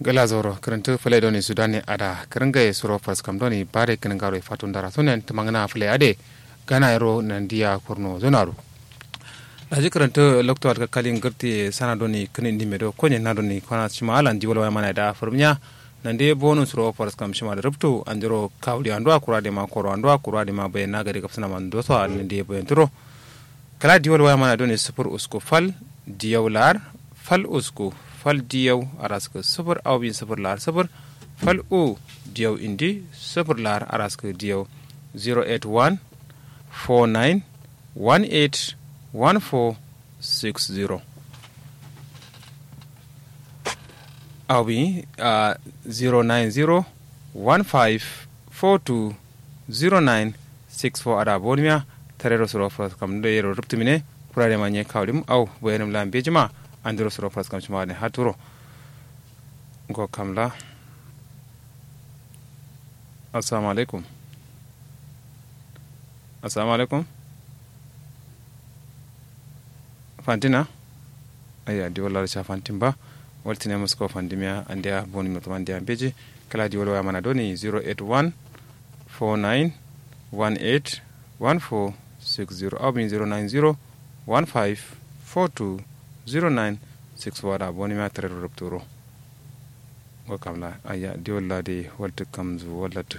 gala zoro karanta fule doni sudani ada karanga e suro fas kam doni bare kan garo fatun dara sunen tamangana fule ade gana ero nandiya kurno zonaru daji karanta lokto ka kalin garti sana doni kanin dime do konye na doni kwana shima alan di wala mana da furmiya nande bonu suro fas kam shima da rubtu anjiro kawli andwa kurade ma koro andwa kurade ma bayan na gari kapsana man do so nande bayan turo kala di wala mana doni sufur usku fal diyawlar fal usku fal diyaw araska sufur aw bin sufur lar sufur fal u diyaw indi sufur lar araska diyaw 081 49 18 1460 aw bi uh, 090 15 42 09 64 ada bonmiya tarero suro fras kam do yero ruptumine kurare ma nye kawlim aw boyenum lambe jima andiro suro fras kam cuma ne haturo go kamla assalamu alaikum assalamu alaikum fantina aya di wala cha fantin ba waltine musko fandimiya andiya boni mo tamandiya beji kala di wala mana doni 081 49 18 14 60 aw bin 090 15 42 09 6 wada boni ma tare rubturo go kamla aya di walla de walta kamzu wallat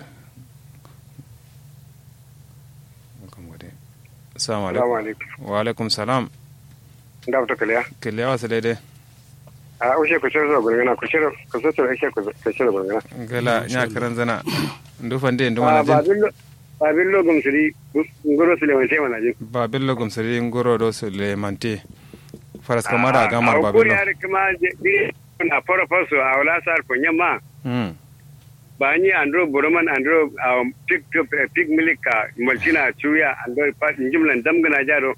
kam gode assalamu alaikum wa alaikum salam da fito kaliya kiliya wasu daidai a ushe ku shirya gurgana ku shirya ku so tsoro ishe ku shirya gurgana gala nya karan zana ndufan de nduma na jin ba billo gumsiri ngoro suleman sai mana jin ba billo gumsiri ngoro do sulemante faras kamara gamar ba billo a kuri kuma na fara faso a wala sar ko nyamma hmm ba ni andro boroman andro pig pig milika maltina chuya andro pa jumlan damgana jaro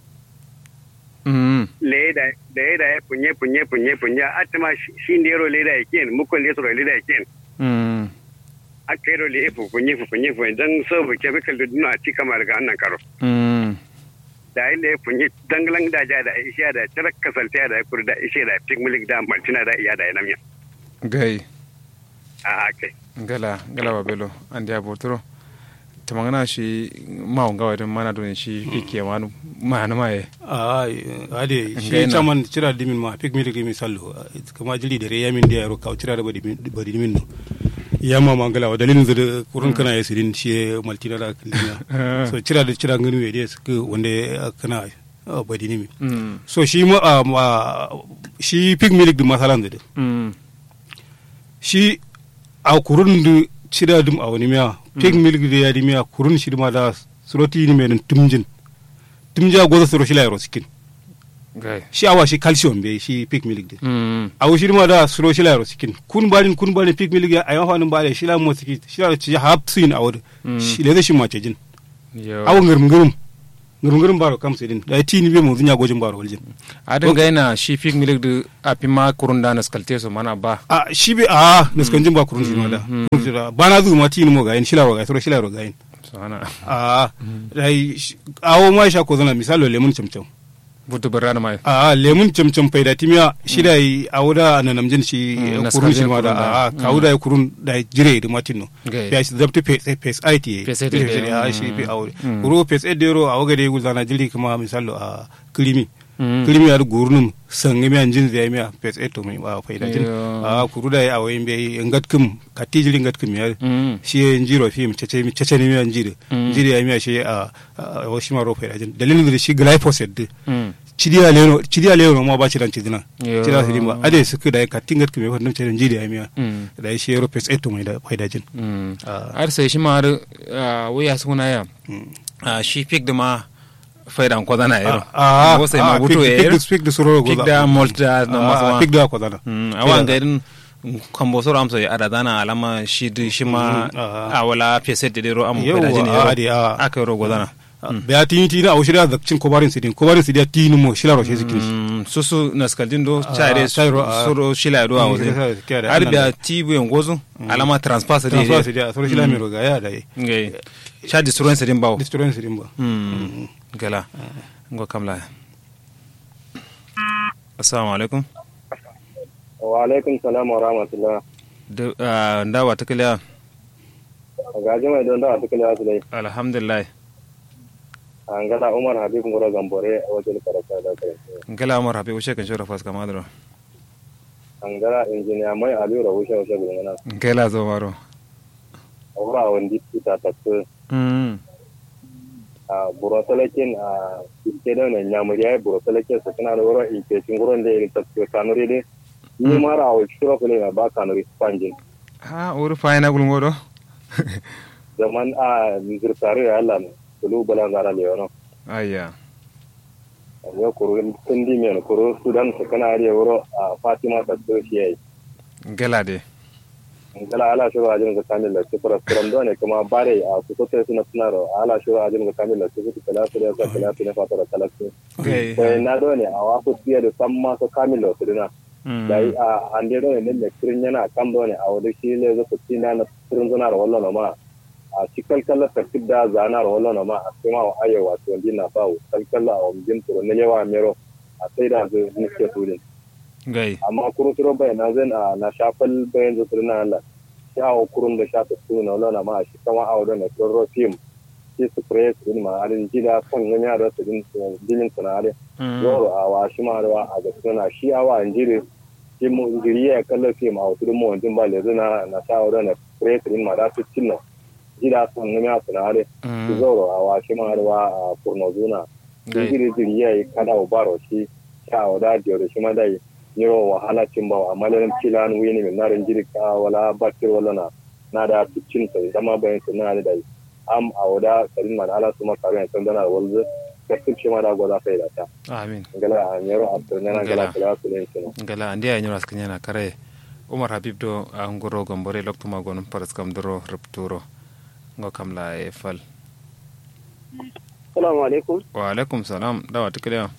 hmm leda leda ya punye punye punye punye atma shi ndero leda yake mukon leso leda yake hmm akero le fu punye fu punye fu dan so bu chemical da duna ci kamar ga annan karo hmm da ile punye dangalan da ja da isha da tarak kasalta da kur da ishe da pig milik da maltina da iya da namya gai a kai gala gala ba bello andi abotoro tamangana shi mawo gawa don mana don shi ike manu mana maye a ade shi Ngaina. chaman cira dimin ma pik mi mi sallo kama jili dare yamin da yaro kaw cira da badi badi dimin no yamma mangala wa dalilin da kurun kana ya sirin shi maltina da kilina so cira da cira ngani we des ku wanda kana ah, badi nimi hmm so shi ma ah, ma- shi pik milik da masalan da hmm shi a kurun da cira dum a wani miya pik milik da ya di miya kurun shi ma da suroti ni men tumjin tumja goza suro shi la yaro sikin gai shi awa shi calcium be shi pig milk de hmm awo shi ma da suro shi la ro sikin kun balin kun balin pig milk ya ayo hanin bale shi la mo siki shi la ci hab sin awo shi le shi ma ce jin yo awo ngirum ngirum ngirum ngirum baro kam sedin da ti ni be mo dunya gojin baro waljin adin gaina shi fik milik du apima kurunda na skalte so mana ba a shi be a naskan jin ba kurun shi ma da ba na zu ma ti ni mo ga yin shi la ro ga suro shi la ro ga yin so ana a dai awo ma sha ko zana misalo lemun chamcham butu barana mai a lemun camcam faida timiya shi da yi a wuda na namjin shi Mm, na kurun shi skardin ma da kurun da. a ka wuda ya kurun da ya jire da matin no Gai. ya shi zabta face it ye Face IT, Face eh, a shi fi a wuda kuro face it dero a waga da ya gulzana jiri kuma misalo a kirimi Mm. kirimi ya da gurnum sangi mi an jin zai miya face it to mai ba faida jin Yo. a kuru da ya a wayin bai ngat kum kati jiri ngat kum ya hmm shi ya jiro fi mi cece mi cece ne mi an jiri Mm. jiri ya miya shi a a wasu ma ro faida jin dalilin da shi glyphosate din hmm cidiya leno cidiya leno ma ba ci dan cidina Yo. cida su dimba ade su da ka tingat kuma wannan cidan jidi ya miya hmm da shi yero pes eto mai da faida jin hmm Ah. ar sai shi ma har wuya suna ya Ah, shi fik da ma faidan ko zana yaro a Wo sai ma buto ya pig yaro speak da suro fik da malt da na masu ma pig da ko dana Hmm, awan ga irin kambo soro amsa ya ada dana alama shi du shi ma Mm, ah. a wala pese de ro am Yau, faida jini ah, yaro ade, ah. aka yaro gozana ba tini tini a shirya da cin kobarin sidin kobarin sidin tini mo shilaro shi zikin shi Mm, susu na skaldin do chaire chairo, ah. soro shila do Mm, awo kisa- kisa da har annan biya da. tibu en gozo alama transpass de transfer sidin a suro shila mai roga ya da yi ngai cha disturbance din bawo disturbance sidin ba mm gala ngo kamla assalamu alaikum wa alaikum salam wa rahmatullah da ah, ndawa ta kiliya gaji mai don da suka lewa su dai alhamdulillah an gada umar habib ngoro gambore a wajen karata da karatu ngala amar habi ushe kan shora fas kamadro an gada injiniya mai aliyu da wuce wuce gudun nan ngala zo maro a wura wani ta tattu mm a burosalakin a iske da ne nyamuri ya yi burosalakin su suna da wurin inkecin gurin da ya yi tattu kanuri dai ni mara a wuce shura kule na ba kanuri spanjin ha uri fayina gulngoɗo zaman a zirtare ya Allah ne kulu bala zara leono ayya ya kuru tundi men kuru sudan su kana ariya wuro a fatima tattu shi ya yi ngala de ngala ala shuru ajin ga kamil la sifra from do ne kuma bare a su ko suna suna ro ala shuru ajin ga kamil la sifra kala su ya kala su ne fatara kala su okay ko na do ne a wa ku tiya da samma so kamil la su dina dai a ande do ne ne kirin yana kan do ne a wadi shi le zo ku tina na kirin zuna ro wallo no ma a cikal kala tartib da zana ro wallo no ma a kuma wa ayo wa to dinna ba kal kala a umjin to ne lewa mero a sai da zo ne ke tudin gai amma kurun turo bai na zan a na shafal bayan da turna Allah shi hawa kurun da shafa su na wala ma shi kama a wadda na turo film shi su kure su din ma alin jida kan gani a rasa din dinin su na alin yoro a wa shi ma da a ga suna shi a wa injiri shi mu jiri ya kalla film a wasu mu wajen ba le zuna na sha wadda na kure su din ma da su cinna jida kan gani a su na alin shi zoro a wa shi ma da a kurno zuna jiri jiri ya yi kada wa baro shi sha wadda da shi ma da yi yiro wahala cin ba amma lalin cilan wini min narin jirka wala bakir wala na na da cin sa zama bayan su na da am a wada karin ma ala su maka ran san dana walzu ka tuce ma da goza sai da ta amin gala a yiro a turne na gala kula su ne kin ngala andi ay nyuras kanyana kare umar habib do an goro gombore lokto magon paras kam doro rupturo ngo kam la e fal Assalamu alaikum. wa alaikum salam dawa tikiliya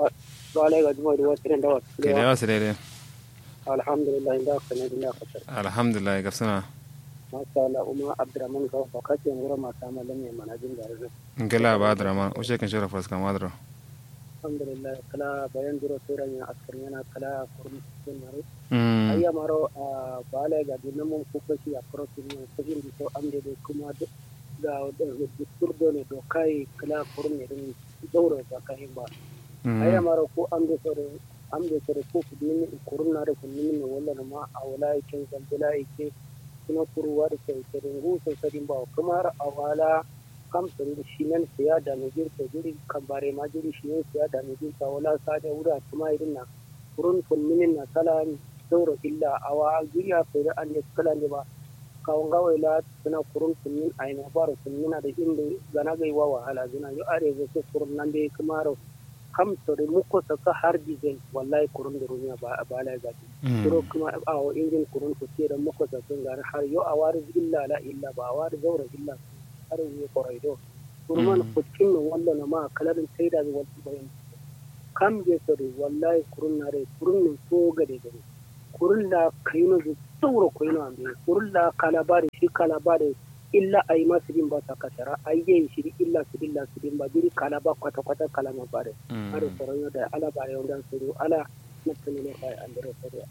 Wa alaikum juma da wasu da wasu. kiliya sirere Alhamdulillah inda ka ne da ka tsara. alhamdulillah gafsana Masha Allah Umar Abdurrahman ga fa kace ngura ma ta malam ne manajin garin. ngala ba drama ushe kan shora fas kamadro Alhamdulillah kala bayan duro turan ya askar yana kala kurmi sun mare. mm Ayya maro a bala ga dinan mun kuka shi a protein ne kujin da so amde da kuma da da turdo ne do kai kala kurmi din dauro ba kai ba. aya mara ko an da sore an da sore ko ku dini kurun na da kun min wala ma a wala yake zambula yake kuma kuruwa da sai sai ngu sai sai ba kuma a wala kam sore da shi nan sai ya da ne jir ko jiri kan bare ma jiri shi ne sai ya da ne jir ka wala sa da wura kuma irin na kurun kun min na kala sauro illa awa jiriya sai da an ne kala ne ba kawon gawai la suna kurun kun min aina baro kun min da inda gana gaiwa wahala zina yo are ga kurun nan dai kuma kam sore muko saka har dizen wallahi kurun da rumiya ba a bala gati kuro kuma a wa injin kurun ko ce da muko saka gar har yo a wari illa la illa ba a wari zaura illa har yi koraido kurman kucin nan wallo na ma kalarin sai da zuwa bayan kam je sore wallahi kurun na rai kurun nan so gade gade kurun da kaino zu sauro kaino ambe kurun da kalabari shi kalabari illa a yi masu bin ba ta kasara a yi shiri illa su illa su bin ba jiri kala ba kwata kwata kala ma bare har tsoron yau da ala bare yau dan suru ala na tuni ne kai an dare suru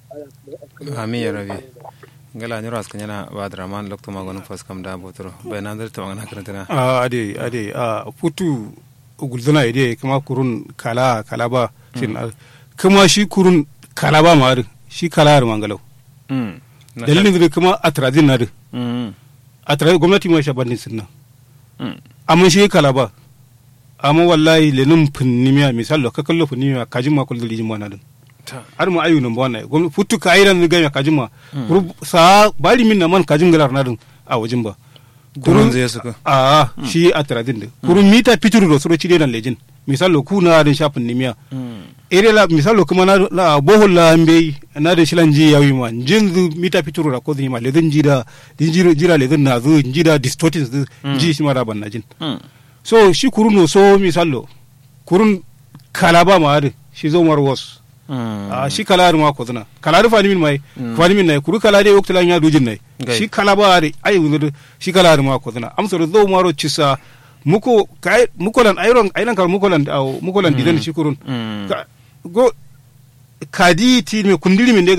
ala amin ya rabi ngala nyuras kanyana ba drama lokto magon fas kam da botoro bai nan dar tawanga karantana a ade ade a futu gulzana ide kuma kurun kala kala ba shin kuma shi kurun kala ba ma shi kala har mangalau mm dalilin da kuma atrazin na da mm a tare gwamnati ma sha bandin sunna mm amma shi kala ba amma wallahi lenin finnimiya misal ka kallo finnimiya kajin ma kullu lijin mana din ta har mu ayu nan bwana gwamnati futu ka ayran ga ya kajin ma Kuru- sa bari min na man kajin galar na din a wajin ba kurun zai suka a shi a taradin da kurun mita pituru do suro cide nan lejin misal lo ku na din shafin nimiya mm ere la misal lo kuma na la bohol la mbe na da shilan ji yawi ma jinzu mita pituru ra ko ma ledin jida din jira jira ledin na zu jida distorted zu ji shi ma da ban na jin mm so shi kurun no so misallo kurun kalaba ma ade shi zo mar was mm a shi kalari ma ko zina kalari fani min mai fani min nai kuru kalari wakti lan ya dujin nai Gai. shi kalaba ade ai wuzur shi kalari ma ko zina amsa zo maro cisa muko kai mukolan ayron ayran kar mukolan aw mukolan didan shi kurun mm Ka- go kadi ti me kundiri min de gayin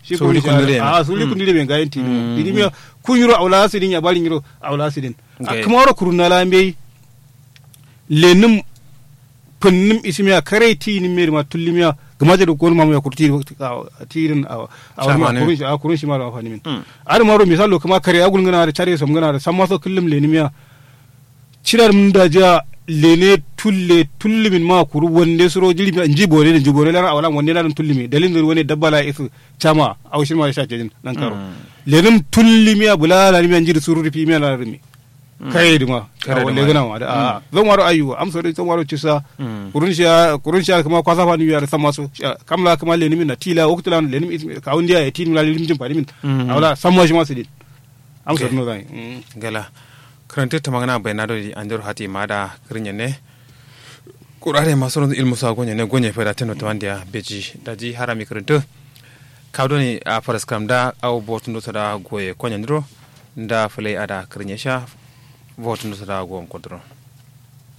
shi Suli kurun kundule shi ne. a suli kundule ben gayin ti Mm. dini miya kun yiro awla sidin ya balin yiro awla sidin Okay. a kuma wara kurun na lambe lenim punnim isimiya kare ti ni meri ma tullimiya gama da ko ma ya kurti tirin a a wani ma Shamane. kurun shi a kurun shi ma da afani min Mm. ar maro misalo kuma kare agul ngana da chare som ngana da samma so kullum lenimiya cirar mun da ja lene tulle tullimin ma kuru wonde suro jiri mi nji bore ne jibore lara awala wonde lara tullimi dalin dur woni dabbala isu chama awshin ma sha jin nan karo lenim tullimi abula mi njiri suru ripi mi lara rimi kare duma Kare kare duma. wonde gana ma da a zan waro ayu am so zan waro cisa Mm. kurun sha kurun sha kuma kwasa fa ni yar sama so sha- kamla kuma lenim na tila waktula lenim ismi ka wonde ya tin la lenim jin fadi min Mm. awala samma shi ma sidin am so Okay. no zai mm. gala karante tamangana bayanado di anjor hati mada krinya ne kurare masoron ilmu sa gonye ne gonye feda teno tawandia beji daji harami karante kawdoni a faras kam da aw botundo sada goye konya ndro nda fulay ada krinya sha botundo sada gom kodro